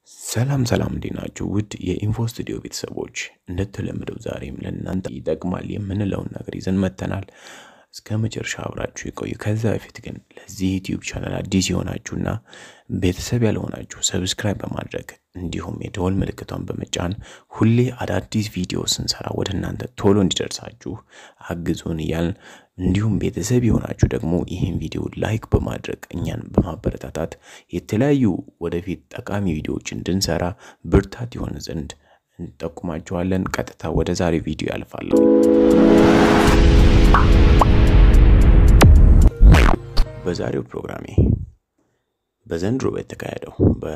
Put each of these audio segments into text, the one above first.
ሰላም ሰላም እንዴት ናችሁ? ውድ የኢንፎ ስቱዲዮ ቤተሰቦች እንደተለመደው ዛሬም ለእናንተ ይጠቅማል የምንለውን ነገር ይዘን መጥተናል። እስከ መጨረሻ አብራችሁ የቆዩ። ከዛ በፊት ግን ለዚህ ዩቲዩብ ቻናል አዲስ የሆናችሁና ቤተሰብ ያልሆናችሁ ሰብስክራይብ በማድረግ እንዲሁም የደወል ምልክቷን በመጫን ሁሌ አዳዲስ ቪዲዮ ስንሰራ ወደ እናንተ ቶሎ እንዲደርሳችሁ አግዙን እያልን እንዲሁም ቤተሰብ የሆናችሁ ደግሞ ይህን ቪዲዮ ላይክ በማድረግ እኛን በማበረታታት የተለያዩ ወደፊት ጠቃሚ ቪዲዮዎች እንድንሰራ ብርታት ይሆን ዘንድ እንጠቁማችኋለን። ቀጥታ ወደ ዛሬ ቪዲዮ ያልፋለሁ። በዛሬው ፕሮግራሜ በዘንድሮ በተካሄደው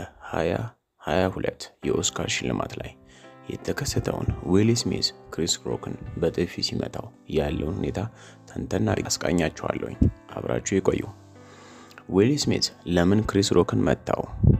በ2022 የኦስካር ሽልማት ላይ የተከሰተውን ዊል ስሚዝ ክሪስ ሮክን በጥፊ ሲመታው ያለውን ሁኔታ ተንተና አስቃኛችኋለሁኝ። አብራችሁ የቆዩ። ዊል ስሚዝ ለምን ክሪስ ሮክን መታው?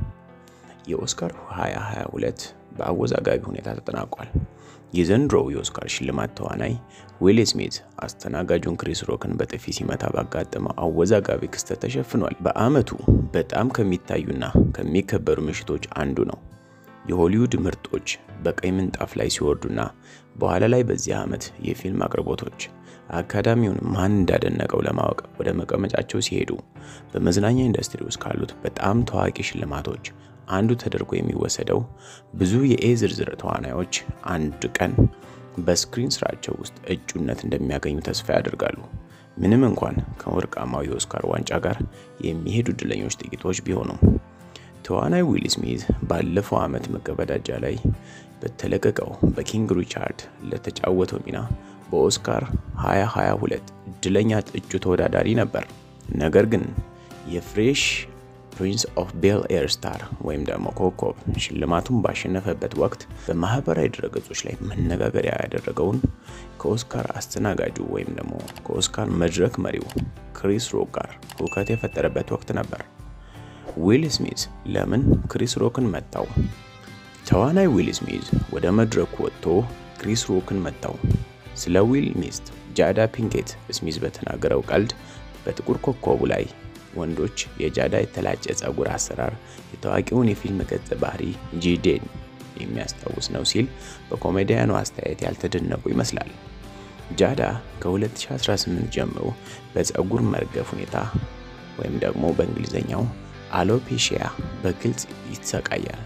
የኦስካር 2022 በአወዛጋቢ ሁኔታ ተጠናቋል። የዘንድሮው የኦስካር ሽልማት ተዋናይ ዊል ስሚዝ አስተናጋጁን ክሪስ ሮክን በጥፊ ሲመታ ባጋጠመው አወዛጋቢ ክስተት ተሸፍኗል። በዓመቱ በጣም ከሚታዩና ከሚከበሩ ምሽቶች አንዱ ነው። የሆሊውድ ምርጦች በቀይ ምንጣፍ ላይ ሲወርዱና በኋላ ላይ በዚህ ዓመት የፊልም አቅርቦቶች አካዳሚውን ማን እንዳደነቀው ለማወቅ ወደ መቀመጫቸው ሲሄዱ በመዝናኛ ኢንዱስትሪ ውስጥ ካሉት በጣም ታዋቂ ሽልማቶች አንዱ ተደርጎ የሚወሰደው ብዙ የኤ ዝርዝር ተዋናዮች አንድ ቀን በስክሪን ስራቸው ውስጥ እጩነት እንደሚያገኙ ተስፋ ያደርጋሉ። ምንም እንኳን ከወርቃማው የኦስካር ዋንጫ ጋር የሚሄዱ እድለኞች ጥቂቶች ቢሆኑም ተዋናይ ዊል ስሚዝ ባለፈው ዓመት መገባደጃ ላይ በተለቀቀው በኪንግ ሪቻርድ ለተጫወተው ሚና በኦስካር 2022 እድለኛ እጩ ተወዳዳሪ ነበር። ነገር ግን የፍሬሽ ፕሪንስ ኦፍ ቤል ኤር ስታር ወይም ደግሞ ኮከብ ሽልማቱን ባሸነፈበት ወቅት በማህበራዊ ድረገጾች ላይ መነጋገሪያ ያደረገውን ከኦስካር አስተናጋጁ ወይም ደግሞ ከኦስካር መድረክ መሪው ክሪስ ሮክ ጋር ሁከት የፈጠረበት ወቅት ነበር። ዊል ስሚዝ ለምን ክሪስ ሮክን መታው? ተዋናይ ዊል ስሚዝ ወደ መድረኩ ወጥቶ ክሪስ ሮክን መታው። ስለ ዊል ሚስት ጃዳ ፒንኬት ስሚዝ በተናገረው ቀልድ በጥቁር ኮከቡ ላይ ወንዶች የጃዳ የተላጨ ጸጉር አሰራር የታዋቂውን የፊልም ገጸ ባህሪ ጂዴን የሚያስታውስ ነው ሲል በኮሜዲያኑ አስተያየት ያልተደነቁ ይመስላል። ጃዳ ከ2018 ጀምሮ በጸጉር መርገፍ ሁኔታ ወይም ደግሞ በእንግሊዝኛው አሎፔሺያ በግልጽ ይሰቃያል።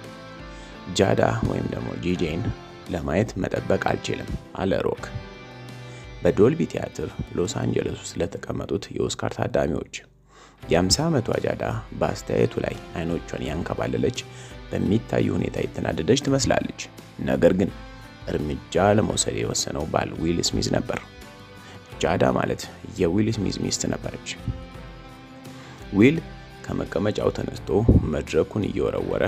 ጃዳ ወይም ደግሞ ጂዴን ለማየት መጠበቅ አልችልም አለ ሮክ በዶልቢ ቲያትር ሎስ አንጀለስ ውስጥ ለተቀመጡት የኦስካር ታዳሚዎች። የ50 ዓመቷ ጃዳ በአስተያየቱ ላይ አይኖቿን ያንከባለለች በሚታዩ ሁኔታ የተናደደች ትመስላለች። ነገር ግን እርምጃ ለመውሰድ የወሰነው ባል ዊል ስሚዝ ነበር። ጃዳ ማለት የዊል ስሚዝ ሚስት ነበረች። ዊል ከመቀመጫው ተነስቶ መድረኩን እየወረወረ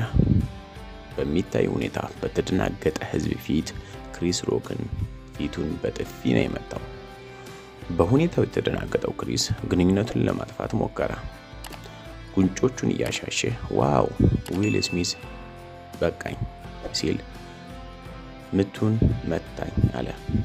በሚታይ ሁኔታ በተደናገጠ ሕዝብ ፊት ክሪስ ሮክን ፊቱን በጥፊ ነው የመታው። በሁኔታው የተደናገጠው ክሪስ ግንኙነቱን ለማጥፋት ሞከረ። ጉንጮቹን እያሻሸ ዋው ዊል ስሚዝ በቃኝ ሲል ምቱን መታኝ አለ።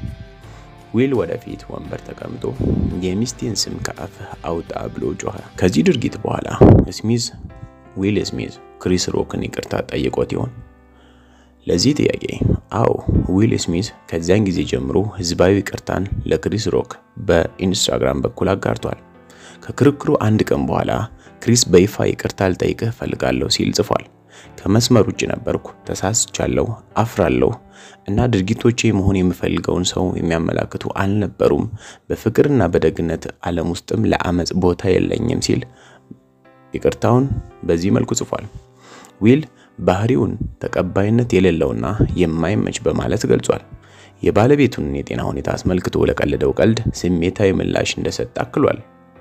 ዊል ወደፊት ወንበር ተቀምጦ የሚስቴን ስም ከአፍህ አውጣ ብሎ ጮኸ። ከዚህ ድርጊት በኋላ ስሚዝ ዊል ስሚዝ ክሪስ ሮክን ይቅርታ ጠይቆት ይሆን? ለዚህ ጥያቄ አዎ፣ ዊል ስሚዝ ከዚያን ጊዜ ጀምሮ ህዝባዊ ይቅርታን ለክሪስ ሮክ በኢንስታግራም በኩል አጋርቷል። ከክርክሩ አንድ ቀን በኋላ ክሪስ በይፋ ይቅርታ ልጠይቅህ እፈልጋለሁ ሲል ጽፏል። ከመስመር ውጭ ነበርኩ፣ ተሳስቻለሁ፣ አፍራለሁ እና ድርጊቶቼ መሆን የምፈልገውን ሰው የሚያመላክቱ አልነበሩም። በፍቅርና በደግነት ዓለም ውስጥም ለአመፅ ቦታ የለኝም ሲል ይቅርታውን በዚህ መልኩ ጽፏል። ዊል ባህሪውን ተቀባይነት የሌለውና የማይመች በማለት ገልጿል። የባለቤቱን የጤና ሁኔታ አስመልክቶ ለቀለደው ቀልድ ስሜታዊ ምላሽ እንደሰጠ አክሏል።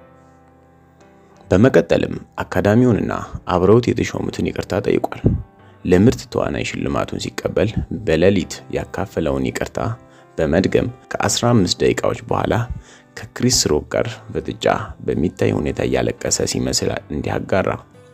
በመቀጠልም አካዳሚውንና አብረውት የተሾሙትን ይቅርታ ጠይቋል። ለምርጥ ተዋናይ ሽልማቱን ሲቀበል በሌሊት ያካፈለውን ይቅርታ በመድገም ከ15 ደቂቃዎች በኋላ ከክሪስ ሮክ ጋር ፍጥጫ በሚታይ ሁኔታ እያለቀሰ ሲመስል እንዲህ አጋራ።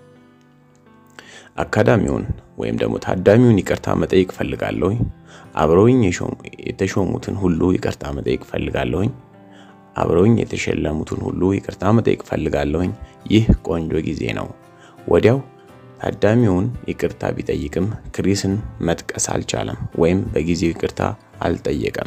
አካዳሚውን ወይም ደግሞ ታዳሚውን ይቅርታ መጠየቅ ፈልጋለሁኝ። አብረውኝ የተሾሙትን ሁሉ ይቅርታ መጠየቅ ፈልጋለሁኝ። አብረውኝ የተሸለሙትን ሁሉ ይቅርታ መጠየቅ ፈልጋለሁኝ። ይህ ቆንጆ ጊዜ ነው። ወዲያው ታዳሚውን ይቅርታ ቢጠይቅም ክሪስን መጥቀስ አልቻለም ወይም በጊዜው ይቅርታ አልጠየቀም።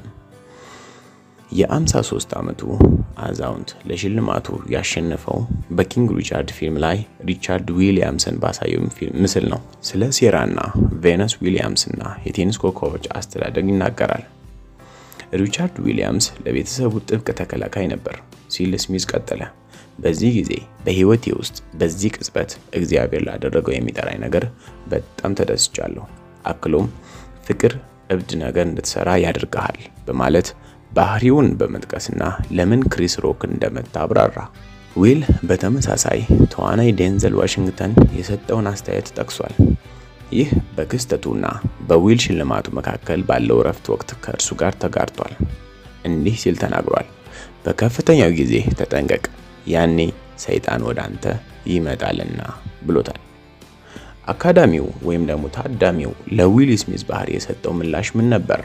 የ53 ዓመቱ አዛውንት ለሽልማቱ ያሸነፈው በኪንግ ሪቻርድ ፊልም ላይ ሪቻርድ ዊሊያምስን ባሳየው ምስል ነው። ስለ ሴራና ቬነስ ዊሊያምስና የቴኒስ ኮከቦች አስተዳደግ ይናገራል። ሪቻርድ ዊሊያምስ ለቤተሰቡ ጥብቅ ተከላካይ ነበር ሲል ስሚዝ ቀጠለ። በዚህ ጊዜ በህይወቴ ውስጥ በዚህ ቅጽበት እግዚአብሔር ላደረገው የሚጠራኝ ነገር በጣም ተደስቻለሁ። አክሎም ፍቅር እብድ ነገር እንድትሰራ ያደርግሃል በማለት ባህሪውን በመጥቀስና ለምን ክሪስ ሮክ እንደመታ አብራራ። ዊል በተመሳሳይ ተዋናይ ዴንዘል ዋሽንግተን የሰጠውን አስተያየት ጠቅሷል። ይህ በክስተቱና በዊል ሽልማቱ መካከል ባለው እረፍት ወቅት ከእርሱ ጋር ተጋርቷል። እንዲህ ሲል ተናግሯል። በከፍተኛው ጊዜ ተጠንቀቅ፣ ያኔ ሰይጣን ወደ አንተ ይመጣልና ብሎታል። አካዳሚው ወይም ደግሞ ታዳሚው ለዊል ስሚዝ ባህሪ የሰጠው ምላሽ ምን ነበር?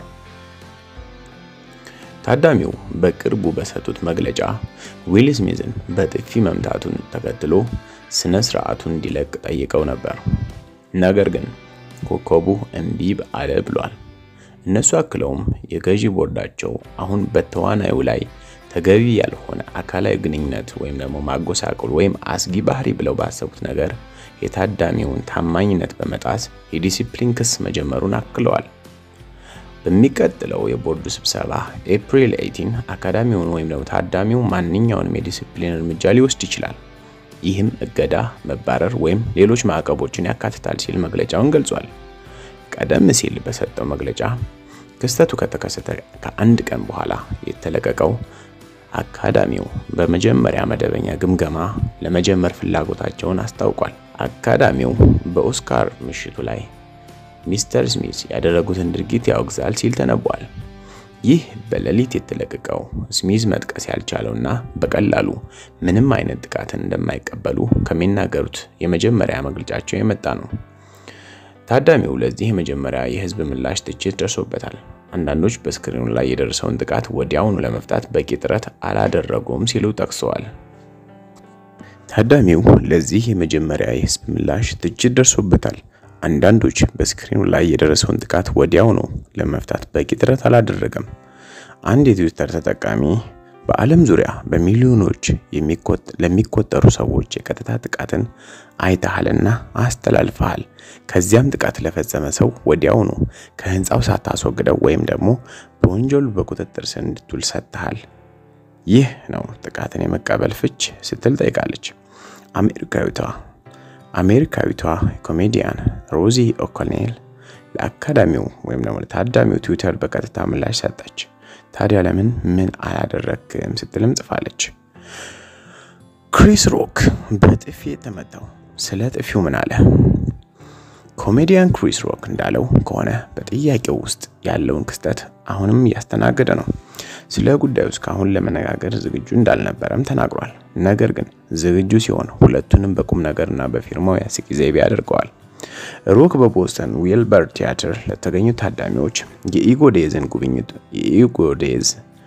ታዳሚው በቅርቡ በሰጡት መግለጫ ዊል ስሚዝን በጥፊ መምታቱን ተከትሎ ስነ ስርዓቱን እንዲለቅ ጠይቀው ነበር። ነገር ግን ኮከቡ እምቢ አለ ብሏል። እነሱ አክለውም የገዢ ቦርዳቸው አሁን በተዋናዩ ላይ ተገቢ ያልሆነ አካላዊ ግንኙነት ወይም ደግሞ ማጎሳቆል ወይም አስጊ ባህሪ ብለው ባሰቡት ነገር የታዳሚውን ታማኝነት በመጣስ የዲሲፕሊን ክስ መጀመሩን አክለዋል። በሚቀጥለው የቦርዱ ስብሰባ ኤፕሪል 18 አካዳሚውን ወይም ደግሞ ታዳሚው ማንኛውንም የዲሲፕሊን እርምጃ ሊወስድ ይችላል። ይህም እገዳ፣ መባረር ወይም ሌሎች ማዕቀቦችን ያካትታል ሲል መግለጫውን ገልጿል። ቀደም ሲል በሰጠው መግለጫ ክስተቱ ከተከሰተ ከአንድ ቀን በኋላ የተለቀቀው አካዳሚው በመጀመሪያ መደበኛ ግምገማ ለመጀመር ፍላጎታቸውን አስታውቋል። አካዳሚው በኦስካር ምሽቱ ላይ ሚስተር ስሚዝ ያደረጉትን ድርጊት ያወግዛል ሲል ተነቧል። ይህ በሌሊት የተለቀቀው ስሚዝ መጥቀስ ያልቻለውና በቀላሉ ምንም አይነት ጥቃትን እንደማይቀበሉ ከሚናገሩት የመጀመሪያ መግለጫቸው የመጣ ነው። ታዳሚው ለዚህ የመጀመሪያ የህዝብ ምላሽ ትችት ደርሶበታል። አንዳንዶች በስክሪኑ ላይ የደረሰውን ጥቃት ወዲያውኑ ለመፍታት በቂ ጥረት አላደረጉም ሲሉ ጠቅሰዋል። ታዳሚው ለዚህ የመጀመሪያ የህዝብ ምላሽ ትችት ደርሶበታል። አንዳንዶች በስክሪኑ ላይ የደረሰውን ጥቃት ወዲያውኑ ለመፍታት በቂ ጥረት አላደረገም። አንድ የትዊተር ተጠቃሚ በዓለም ዙሪያ በሚሊዮኖች ለሚቆጠሩ ሰዎች የቀጥታ ጥቃትን አይተሃልና አስተላልፈሃል። ከዚያም ጥቃት ለፈጸመ ሰው ወዲያውኑ ከህንፃው ሳታስወግደው ወይም ደግሞ በወንጀሉ በቁጥጥር ስር እንድትውል ሰጥተሃል። ይህ ነው ጥቃትን የመቀበል ፍች ስትል ጠይቃለች። አሜሪካዊቷ አሜሪካዊቷ ኮሜዲያን ሮዚ ኦኮኔል ለአካዳሚው ወይም ደግሞ ለታዳሚው ትዊተር በቀጥታ ምላሽ ሰጠች። ታዲያ ለምን ምን አላደረክም ስትልም ጽፋለች። ክሪስ ሮክ በጥፊ የተመታው ስለ ጥፊው ምን አለ? ኮሜዲያን ክሪስ ሮክ እንዳለው ከሆነ በጥያቄው ውስጥ ያለውን ክስተት አሁንም እያስተናገደ ነው። ስለ ጉዳዩ እስካሁን ለመነጋገር ዝግጁ እንዳልነበረም ተናግሯል። ነገር ግን ዝግጁ ሲሆን ሁለቱንም በቁም ነገርና በፊርማው ያስቂ ዘይቤ ያደርገዋል። ሮክ በቦስተን ዊልበር ቲያትር ለተገኙ ታዳሚዎች የኢጎዴዝን ጉብኝት የኢጎዴዝ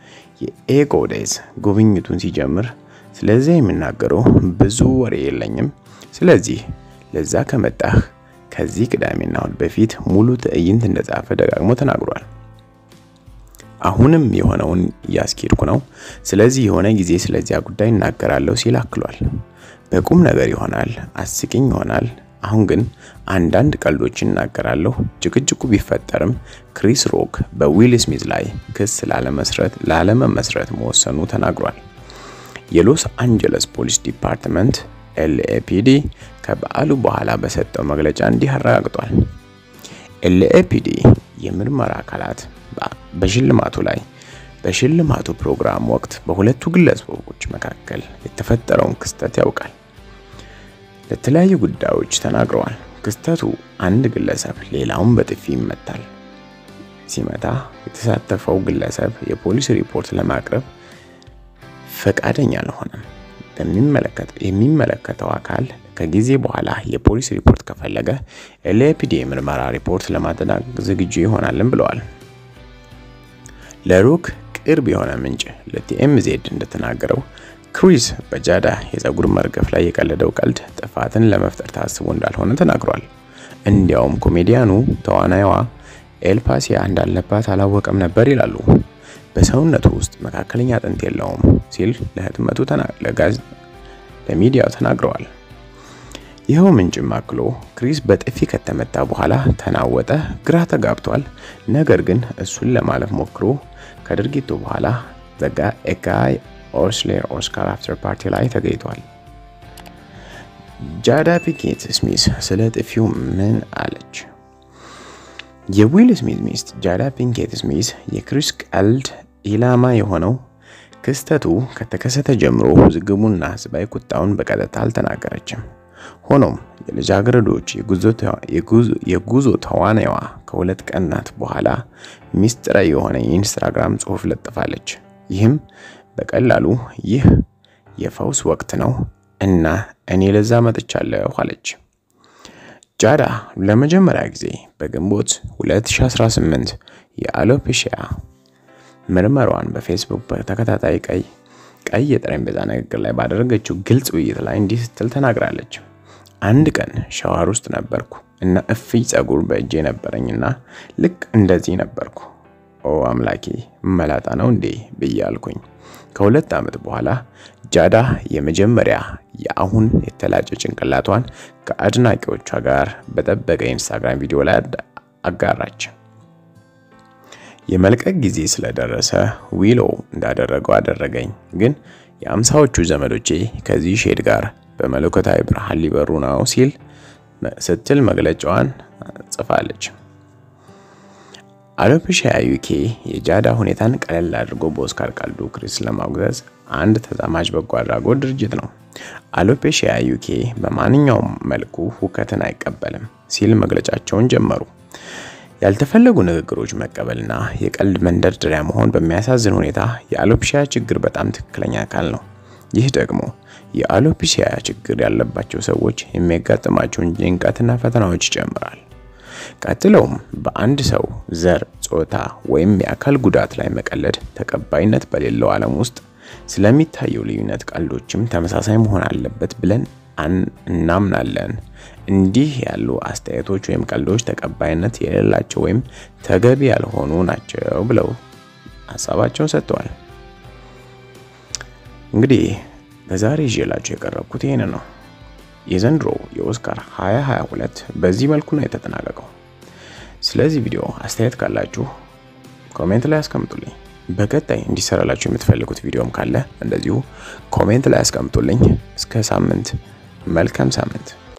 የኤጎዴዝ ጉብኝቱን ሲጀምር ስለዚያ የሚናገረው ብዙ ወሬ የለኝም። ስለዚህ ለዛ ከመጣህ ከዚህ ቅዳሜና እሁድ በፊት ሙሉ ትዕይንት እንደጻፈ ደጋግሞ ተናግሯል። አሁንም የሆነውን እያስኬድኩ ነው። ስለዚህ የሆነ ጊዜ ስለዚያ ጉዳይ እናገራለሁ ሲል አክሏል። በቁም ነገር ይሆናል፣ አስቂኝ ይሆናል። አሁን ግን አንዳንድ ቀልዶችን እናገራለሁ። ጭቅጭቁ ቢፈጠርም ክሪስ ሮክ በዊል ስሚዝ ላይ ክስ ላለመስረት ላለመመስረት መወሰኑ ተናግሯል። የሎስ አንጀለስ ፖሊስ ዲፓርትመንት ኤልኤፒዲ ከበዓሉ በኋላ በሰጠው መግለጫ እንዲህ አረጋግጧል። ኤልኤፒዲ የምርመራ አካላት በሽልማቱ ላይ በሽልማቱ ፕሮግራም ወቅት በሁለቱ ግለሰቦች መካከል የተፈጠረውን ክስተት ያውቃል። ለተለያዩ ጉዳዮች ተናግረዋል። ክስተቱ አንድ ግለሰብ ሌላውን በጥፊ ይመታል። ሲመታ የተሳተፈው ግለሰብ የፖሊስ ሪፖርት ለማቅረብ ፈቃደኛ አልሆነም። የሚመለከተው አካል ከጊዜ በኋላ የፖሊስ ሪፖርት ከፈለገ ኤልኤፒዲ የምርመራ ሪፖርት ለማጠናቀቅ ዝግጁ ይሆናልን ብለዋል። ለሮክ ቅርብ የሆነ ምንጭ ለቲኤምዜድ እንደተናገረው ክሪስ በጃዳ የፀጉር መርገፍ ላይ የቀለደው ቀልድ ጥፋትን ለመፍጠር ታስቦ እንዳልሆነ ተናግሯል። እንዲያውም ኮሜዲያኑ ተዋናይዋ ኤልፓሲያ እንዳለባት አላወቀም ነበር ይላሉ። በሰውነቱ ውስጥ መካከለኛ አጥንት የለውም ሲል ለህትመቱ ለሚዲያው ተናግረዋል። ይኸው ምንጭም አክሎ ክሪስ በጥፊ ከተመታ በኋላ ተናወጠ፣ ግራ ተጋብቷል። ነገር ግን እሱን ለማለፍ ሞክሮ ከድርጊቱ በኋላ ዘጋ ኤጋይ ኦስሌር ኦስካር አፍተር ፓርቲ ላይ ተገኝቷል። ጃዳ ፒንኬት ስሚዝ ስለ ጥፊው ምን አለች? የዊል ስሚዝ ሚስት ጃዳ ፒንኬት ስሚዝ የክሪስ ቀልድ ኢላማ የሆነው ክስተቱ ከተከሰተ ጀምሮ ውዝግቡና ህዝባዊ ቁጣውን በቀጥታ አልተናገረችም። ሆኖም የልጃገረዶች የጉዞ ተዋናይዋ ከሁለት ቀናት በኋላ ሚስጥራዊ የሆነ የኢንስታግራም ጽሑፍ ለጥፋለች። ይህም በቀላሉ ይህ የፈውስ ወቅት ነው እና እኔ ለዛ መጥቻለሁ አለች። ጃዳ ለመጀመሪያ ጊዜ በግንቦት 2018 የአሎፔሺያ ምርመሯን በፌስቡክ በተከታታይ ቀይ ቀይ የጠረጴዛ ንግግር ላይ ባደረገችው ግልጽ ውይይት ላይ እንዲህ ስትል ተናግራለች። አንድ ቀን ሻዋር ውስጥ ነበርኩ እና እፍይ ጸጉር በእጄ ነበረኝና ልክ እንደዚህ ነበርኩ። ኦ አምላኬ መላጣ ነው እንዴ ብዬ አልኩኝ። ከሁለት ዓመት በኋላ ጃዳ የመጀመሪያ የአሁን የተላጨ ጭንቅላቷን ከአድናቂዎቿ ጋር በጠበቀ የኢንስታግራም ቪዲዮ ላይ አጋራች። የመልቀቅ ጊዜ ስለደረሰ ዊሎ እንዳደረገው አደረገኝ፣ ግን የአምሳዎቹ ዘመዶቼ ከዚህ ሼድ ጋር በመለኮታዊ ብርሃን ሊበሩ ነው ሲል ስትል መግለጫዋን ጽፋለች። አሎፔሺያ ዩኬ የጃዳ ሁኔታን ቀለል አድርጎ በኦስካር ቀልዱ ክሪስ ለማውገዝ አንድ ተዛማጅ በጎ አድራጎት ድርጅት ነው። አሎፔሺያ ዩኬ በማንኛውም መልኩ ሁከትን አይቀበልም ሲል መግለጫቸውን ጀመሩ። ያልተፈለጉ ንግግሮች መቀበልና የቀልድ መንደርደሪያ መሆን በሚያሳዝን ሁኔታ የአሎፔሺያ ችግር በጣም ትክክለኛ አካል ነው። ይህ ደግሞ የአሎፔሺያ ችግር ያለባቸው ሰዎች የሚያጋጥማቸውን ጭንቀትና ፈተናዎች ይጨምራል። ቀጥለውም በአንድ ሰው ዘር፣ ጾታ ወይም የአካል ጉዳት ላይ መቀለድ ተቀባይነት በሌለው ዓለም ውስጥ ስለሚታየው ልዩነት ቀልዶችም ተመሳሳይ መሆን አለበት ብለን እናምናለን። እንዲህ ያሉ አስተያየቶች ወይም ቀልዶች ተቀባይነት የሌላቸው ወይም ተገቢ ያልሆኑ ናቸው ብለው ሀሳባቸውን ሰጥተዋል። እንግዲህ በዛሬ ይዤላችሁ የቀረብኩት ይህን ነው። የዘንድሮ የኦስካር 2022 በዚህ መልኩ ነው የተጠናቀቀው። ስለዚህ ቪዲዮ አስተያየት ካላችሁ ኮሜንት ላይ አስቀምጡልኝ። በቀጣይ እንዲሰራላችሁ የምትፈልጉት ቪዲዮም ካለ እንደዚሁ ኮሜንት ላይ አስቀምጡልኝ። እስከ ሳምንት፣ መልካም ሳምንት።